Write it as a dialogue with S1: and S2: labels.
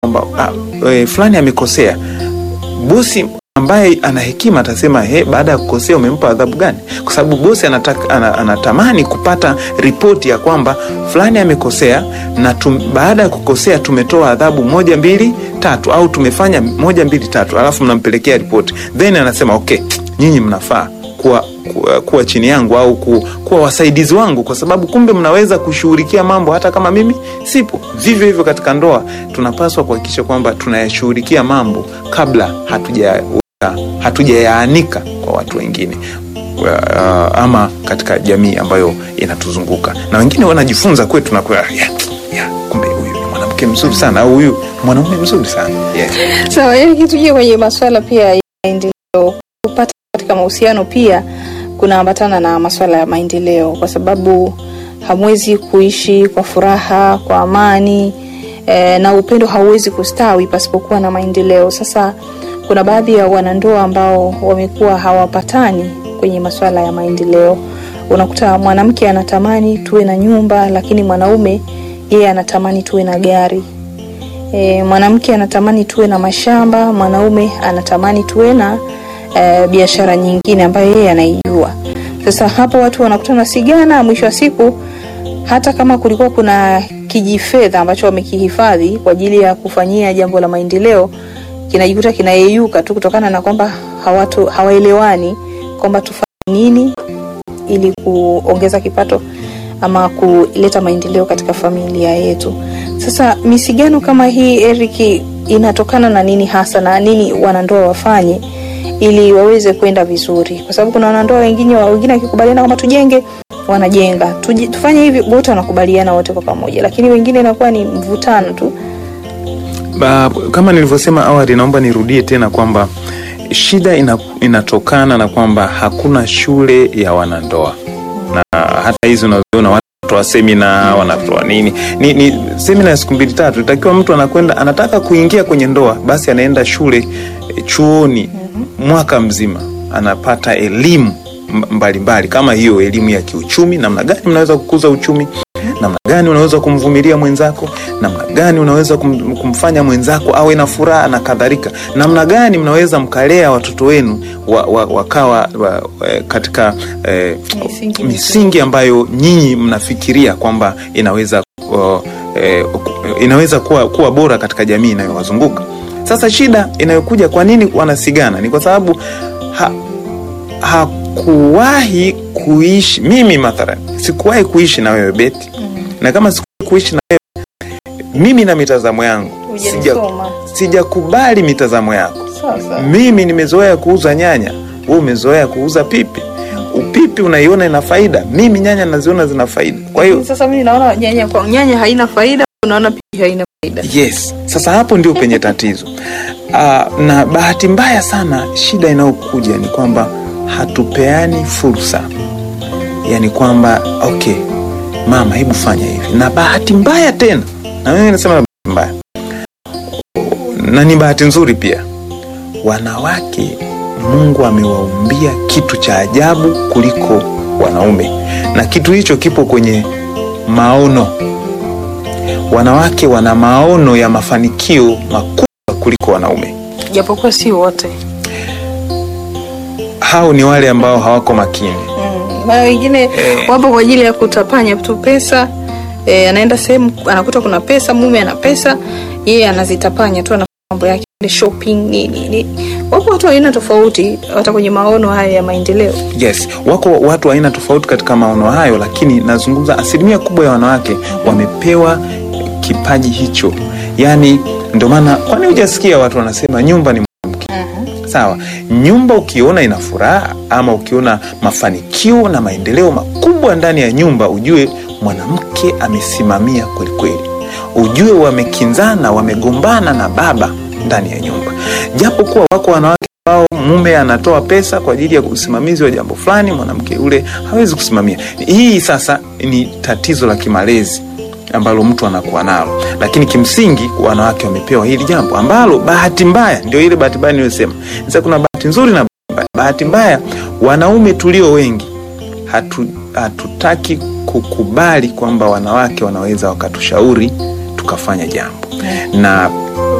S1: kwamba ah, e, fulani amekosea, bosi ambaye ana hekima atasema he, baada ya kukosea umempa adhabu gani? Kwa sababu bosi anataka, ana, anatamani kupata ripoti ya kwamba fulani amekosea na tum, baada ya kukosea tumetoa adhabu moja mbili tatu, au tumefanya moja mbili tatu, alafu mnampelekea ripoti, then anasema okay, nyinyi mnafaa kuwa, kuwa, kuwa chini yangu au ku, kuwa wasaidizi wangu, kwa sababu kumbe mnaweza kushughulikia mambo hata kama mimi sipo. Vivyo hivyo katika ndoa tunapaswa kuhakikisha kwamba tunayashughulikia mambo kabla hatuja hatujayaanika kwa watu wengine uh, ama katika jamii ambayo inatuzunguka na wengine wanajifunza kwetu na kwa, ya, ya, kumbe huyu ni mwanamke mzuri sana au huyu mwanaume mzuri sana yeah.
S2: Sawa, yani kitujia kwenye maswala pia ya maendeleo, kupata katika mahusiano pia kunaambatana na maswala ya maendeleo, kwa sababu hamwezi kuishi kwa furaha, kwa amani e, na upendo hauwezi kustawi pasipokuwa na maendeleo. Sasa kuna baadhi ya wanandoa ambao wamekuwa hawapatani kwenye maswala ya maendeleo. Unakuta mwanamke anatamani tuwe na nyumba, lakini mwanaume yeye anatamani tuwe na gari. E, mwanamke anatamani tuwe na mashamba, mwanaume anatamani tuwe na e, biashara nyingine ambayo yeye anaijua. Sasa hapo watu wanakutana sigana, mwisho wa siku hata kama kulikuwa kuna kijifedha ambacho wamekihifadhi kwa ajili ya kufanyia jambo la maendeleo kinajikuta kinayeyuka tu kutokana na kwamba hawatu hawaelewani kwamba tufanye nini ili kuongeza kipato ama kuleta maendeleo katika familia yetu. Sasa misigano kama hii Eric, inatokana na nini hasa na nini wanandoa wafanye ili waweze kwenda vizuri? Kwa sababu kuna wanandoa wengine wengine wakikubaliana kwamba tujenge wanajenga, Tuji, tufanye hivi, wote wanakubaliana wote kwa pamoja, lakini wengine inakuwa ni mvutano tu.
S1: Ba, kama nilivyosema awali, naomba nirudie tena kwamba shida ina, inatokana na kwamba hakuna shule ya wanandoa na hata hizi unazoona wanatoa semina wanatoa nini ni, ni semina ya siku mbili tatu. Itakiwa mtu anakwenda anataka kuingia kwenye ndoa, basi anaenda shule eh, chuoni mwaka mzima anapata elimu mbalimbali mbali, kama hiyo elimu ya kiuchumi, namna gani mnaweza kukuza uchumi namna gani unaweza kumvumilia mwenzako, namna gani unaweza kum, kumfanya mwenzako awe na furaha na kadhalika, namna gani mnaweza mkalea watoto wenu wa, wa, wakawa wa, eh, katika eh,
S2: Misingi
S1: misingi ambayo nyinyi mnafikiria kwamba inaweza uh, eh, inaweza kuwa, kuwa bora katika jamii inayowazunguka. Sasa shida inayokuja, kwa nini wanasigana? Ni kwa sababu ha, hakuwahi kuishi. Mimi mathalan sikuwahi kuishi na wewe Beti, na kama sikuwahi kuishi na wewe, mimi na mitazamo yangu sija-
S2: Hujanisoma.
S1: sijakubali mitazamo yako.
S2: Sasa
S1: Mimi nimezoea kuuza nyanya, wewe umezoea kuuza pipi. Upipi unaiona ina faida, mimi nyanya naziona zina faida. Kwa hiyo
S2: sasa mimi naona nyanya kwa nyanya haina faida, unaona pia haina faida.
S1: yes, sasa hapo ndio penye tatizo. Aa, na bahati mbaya sana, shida inayokuja ni kwamba hatupeani fursa, yaani kwamba okay, mama, hebu fanya hivi. Na bahati mbaya tena, na mimi nasema na bahati mbaya, na ni bahati nzuri pia, wanawake Mungu amewaumbia kitu cha ajabu kuliko wanaume, na kitu hicho kipo kwenye maono. Wanawake wana maono ya mafanikio makubwa kuliko wanaume.
S2: Japokuwa si wote.
S1: Hao ni wale ambao hawako makini.
S2: Mm. Maana wengine wapo kwa ajili ya kutapanya tu pesa. E, anaenda sehemu anakuta kuna pesa, mume ana pesa, yeye anazitapanya tu, anafanya mambo yake, ile shopping nini nini. Wapo watu wa aina tofauti hata kwenye maono haya ya maendeleo.
S1: Yes, wako watu wa aina tofauti katika maono hayo, lakini nazungumza asilimia kubwa ya wanawake wamepewa kipaji hicho. Yaani ndio maana, kwani hujasikia watu wanasema nyumba ni mwanamke? Sawa, nyumba ukiona ina furaha ama ukiona mafanikio na maendeleo makubwa ndani ya nyumba, ujue mwanamke amesimamia kweli kweli, ujue wamekinzana, wamegombana na baba ndani ya nyumba, japo kuwa wako wanawake ambao mume anatoa pesa kwa ajili ya usimamizi wa jambo fulani, mwanamke yule hawezi kusimamia. Hii sasa ni tatizo la kimalezi ambalo mtu anakuwa nalo, lakini kimsingi wanawake wamepewa hili jambo ambalo bahati mbaya, ndio ile bahati mbaya niliyosema. Sasa kuna bahati nzuri na bahati mbaya. Bahati mbaya, wanaume tulio wengi hatu, hatutaki kukubali kwamba wanawake wanaweza wakatushauri tukafanya jambo, na